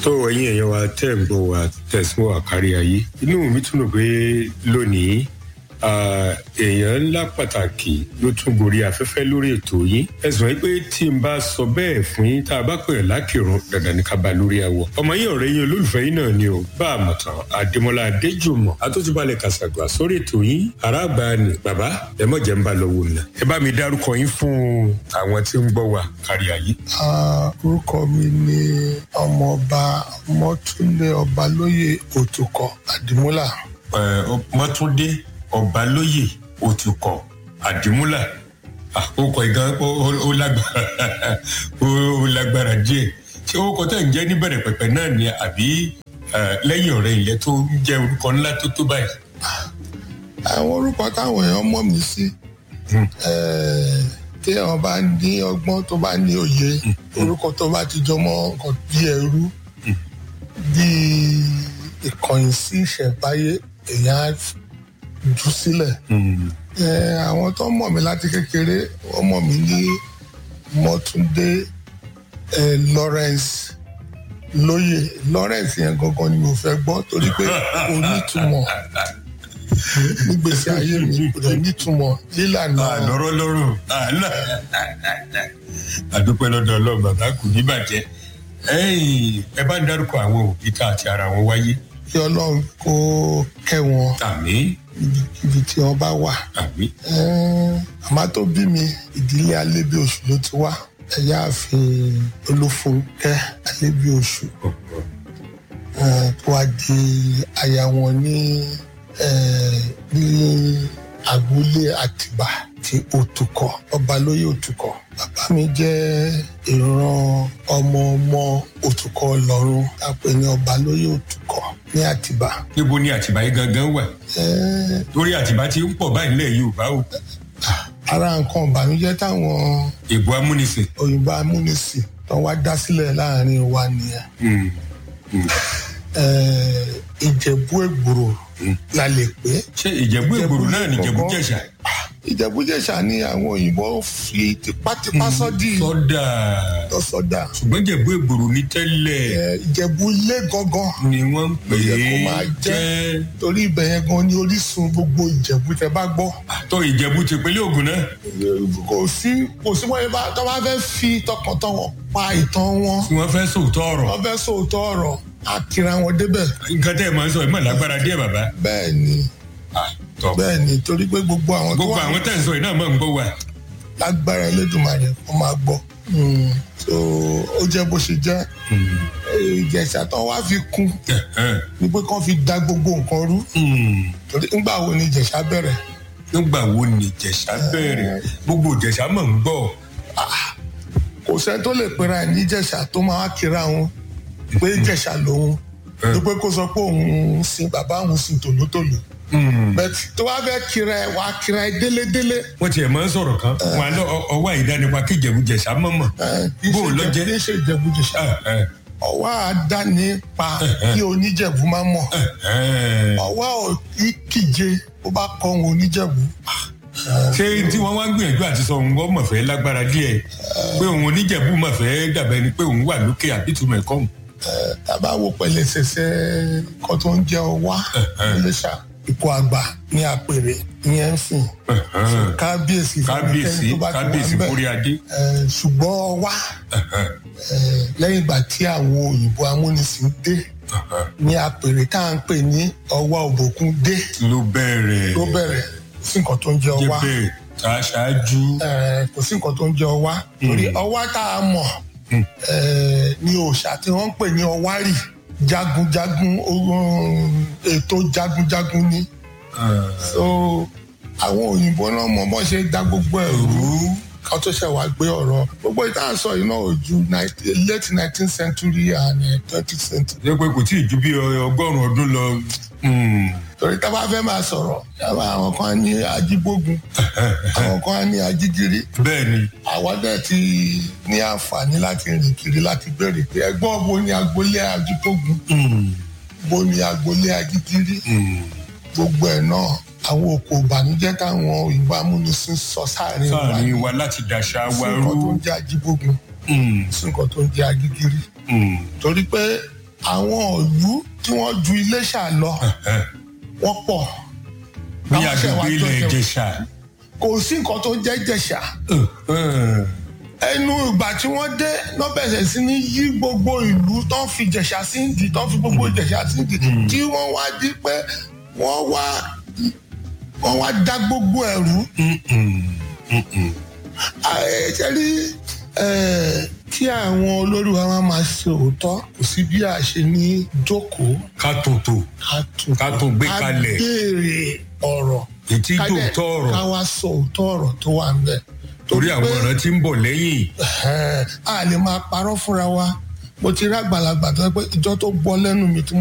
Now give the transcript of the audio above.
tó ẹ̀yin èèyàn wa tẹ́ ń bọ̀ wá tẹ̀sán wà kárí ayé inú mi tún lò pé lónìí èèyàn ńlá pàtàkì ló tún gorí afẹ́fẹ́ lórí ètò yìí ẹ̀sùn yìí pé tí n bá sọ bẹ́ẹ̀ fún yín tá a bá pè é lákìrún dandan ní ká bá lórí awọ ọmọ yín ọ̀rẹ́ yín olólùfẹ́ yín náà ni o bá a mọ̀ tán Adémọ́lá Adéjùmọ̀ atótúbalẹ̀ kàṣàgbà sórí ètò yìí aráàbá ni bàbá ẹ mọ̀ jẹ́ ń bá lọ wò ná ẹ bá mi dárúkọ yín fún àwọn tí ń gbọ́ wa kárí ayé. orúkọ mi ni ọmọọba Mọ́túndé Ọbalóyè Òtùkọ Àdìmúlà. Mọ́túndé ọbalóyè òtùkọ àdìmúlà àkókò ìgan ó lágbára ó lágbára díẹ̀ ṣé orúkọ tẹ̀ ń jẹ́ níbẹ̀rẹ̀ pẹ̀pẹ̀ náà ni àbí lẹ́yìn ọ̀rẹ́ ilẹ̀ tó ń jẹ́ orúkọ ńlá tó tó báyìí. àwọn orúkọ táwọn èèyàn mọ̀ mí sí tí àwọn bá ní ọgbọ́n tó bá ní òye orúkọ tó bá ti jọ mọ́ nǹkan bí ẹrú bí ìkọ̀yìn sí ìṣẹ̀báyé èèyàn jù sílẹ̀. àwọn tó mọ̀ mí láti kékeré wọ́n mọ̀ mí ní Mọ́túndé Lawrence lóye Lawrence yẹn gangan ni mo fẹ́ gbọ́ torí pé kò nítumọ̀ nígbèsè ayé mi kò dẹ̀ nítumọ̀ lílànà. àlọ́rọ́ lọ́rùn àdúpẹ́ lọ́dọ̀ ọlọ́run bàbá kù ní bàjẹ́ ẹ bá ń dárúkọ àwọn òbí tá àti ara wọn wáyé. kí ọlọ́run kó kẹ́ wọn. àmín ibi tí wọn bá wà. àmín. àmọ́ tó bí mi ìdílé alébí oṣù ló ti wá ẹ̀yà àfin olúfúnkẹ́ alébí oṣù tó wá di aya wọn ní ní agboolé àtìbà ti òtùkọ ọbalóyè òtùkọ bàbá mi jẹ́ ìran ọmọ ọmọ òtùkọ lọ́run àpè ní ọbalóyè òtùkọ ní àtìbà. níbo ni àtìbà yìí gangan wà. torí àtìbà ti ń pọ̀ báyìí nílẹ̀ yorùbá o. ara nǹkan ìbànújẹ́ táwọn. ìbò amúnisìn. òyìnbó amúnisìn tó wá dá sílẹ̀ láàrin wa nìyẹn. ìjẹ̀bú ègbòrò la lè pé. ṣé ìjẹ̀bú ègbòrò náà ni ìjẹ̀bú jẹ̀ṣà. ìjẹ̀bú jẹ̀ṣà ni àwọn òyìnbó fi tipátipá sọ́dí. sọ́dà. lọ sọ́dà. ṣùgbọ́n ìjẹ̀bú ègbòrò ní tẹ́lẹ̀. ìjẹ̀bú ilé gangan. ni wọ́n ń pè é kó máa jẹ́ torí ibẹ̀ yẹn gan ni orísun gbogbo ìjẹ̀bú tẹ bá gbọ́. àtọ ìjẹ̀bú ti pínlẹ̀ Ògùn náà. kò sí kò sí wọ́n yẹn bá tọ́ bá fẹ́ fi tọkàntọkàn pa ìtàn wọn. tí wọ́n fẹ́ sòótọ́ ọ̀rọ̀. wọ́n fẹ́ sòótọ́ ọ̀rọ̀ a kira wọn débẹ̀. nǹkan tẹ́ ẹ máa ń sọ ẹ máa lágbára díẹ̀ bàbá. bẹ́ẹ̀ ni bẹ́ẹ̀ ni torí pé gbogbo àwọn tó wà. gbogbo àwọn tẹ̀ ń sọ yìí náà máa ń gbọ́ wa. lágbára Elédùmarè wọ́n máa gbọ́. so ó jẹ́ bó ṣe jẹ́. ìjẹ̀ṣà tó wá fi kún ni pé kán fi da gbogbo nǹkan rú. torí nígbà wo ni ìjẹ̀ṣà bẹ̀rẹ̀. nígbà wo ni ìjẹ̀ṣà bẹ̀rẹ̀ gbogbo ìjẹ̀ṣà máa ń gbọ́. kò sẹ́ni tó lè pera ẹ̀ ní ìjẹ̀ṣà tó máa kira wọn pé ìjẹ̀ṣà lòun ló pé kó sọ pé òun sin bàbá òun sin tòlótòló bẹ́ẹ̀ tó wá fẹ́ kira ẹ wá kira ẹ délédélé. wọ́n tiẹ̀ máa ń sọ̀rọ̀ kan wọn lọ ọwọ́ àìdánipa kí ìjẹ̀bújẹ̀ṣà mọ̀mọ̀ bó o lọ jẹ́. kì í ṣe ìjẹ̀bújẹ̀ṣà ọwọ́ àdánipa kí oníjẹ̀bú máa mọ̀ ọwọ́ ìkíje ó bá kọ́ òun oníjẹ̀bú. ṣé tí wọ́n wá gbìyànjú àti sọ òun wọ́n mọ̀ fẹ́ lágbára díẹ̀ pé òun oníjẹ̀bú mọ̀ fẹ́ dàbẹ́ ni pé òun wà lókè àbítúmọ̀ ẹ̀kọ́ òun tàbá wo pẹ̀lẹ́ ṣẹṣẹ kan tó ń jẹ ọwá iléṣà ipò àgbà ní àpèrè ìyẹn ń sìn kábíyèsí kábíyèsí kábíyèsí kórí adé. ṣùgbọ́n ọwá lẹ́yìn ìgbà tí àwọn òyìnbó amúnisìn dé ní àpèrè tá à ń pè ní ọwá òbòkun dé. ló bẹ̀rẹ̀ ló bẹ̀rẹ̀ kò sí nǹkan tó ń jẹ ọwá. jẹ́bẹ̀ tá a ṣáájú. kò sí nǹkan tó ń jẹ ọwá torí ọwá tá a mọ̀ ní òòṣà tí wọ́n ń pè ní ọwárì jagunjagun ètò jagunjagun ni so àwọn òyìnbó náà mọ bọ́n ṣe dá gbogbo ẹ̀ rú ká tó ṣe wá gbé ọ̀rọ̀ gbogbo ìta sọ yìí náà ò ju late nineteenth century and twentieth century. ṣé pé kò tí ì ju bí ọgọ́rùn-ún ọdún lọ. torí tá a bá fẹ́ máa sọ̀rọ̀ yàrá àwọn kan á ní ajígbógun àwọn kan á ní ajígiri. bẹ́ẹ̀ ni. àwa dẹ̀ ti ní àǹfààní láti rìn kiri láti béèrè pé ẹgbọ́n bo ni agboolé ajígbógun bo ni agboolé ajígiri gbogbo ẹ̀ náà àwọn òkò ìbànújẹ́ táwọn òyìnbó amúnisìn sọ sáàrin wa sáàrin wa láti dàṣà wa sí nǹkan tó rú. ń jẹ́ ajígbógun sí nǹkan tó ń jẹ́ agígírí torí pé àwọn ìlú tí wọ́n ju iléṣà lọ wọ́n pọ̀ ní Àwọn ṣẹ̀ wá agbègbè ilẹ̀ jọ jẹ- ìjẹsà. kò sí nǹkan tó jẹ́ jẹ̀ṣà ẹnu ìgbà tí wọ́n dé lọ́ bẹ̀rẹ̀ sí ní yí gbogbo ìlú tó ń fi jẹ̀ṣà sí ìdí tó ń fi gbogbo jẹ̀ṣà sí ìdí tí wọ́n wá di pé wọ́n wá wọ́n wá dá gbogbo ẹ̀rú. ṣe rí kí àwọn olórí wa máa máa ṣe òótọ́ kò sí bí a ṣe ní jókòó ká tòótò ká tún ká tún gbé kalẹ̀. ká béèrè ọ̀rọ̀ ètí ká dẹ̀- tòótọ́ ọ̀rọ̀ ká wá sọ òótọ́ ọ̀rọ̀ tó wà ń bẹ̀. torí àwọn pé- ọ̀ràn tí ń bọ̀ lẹ́yìn. Ẹ̀hẹ́n, a lè máa parọ́ fúnra wa mo ti rí àgbàlagbà tó yẹ pé ìjọ tó gbọ́ lẹ́nu mi tí mo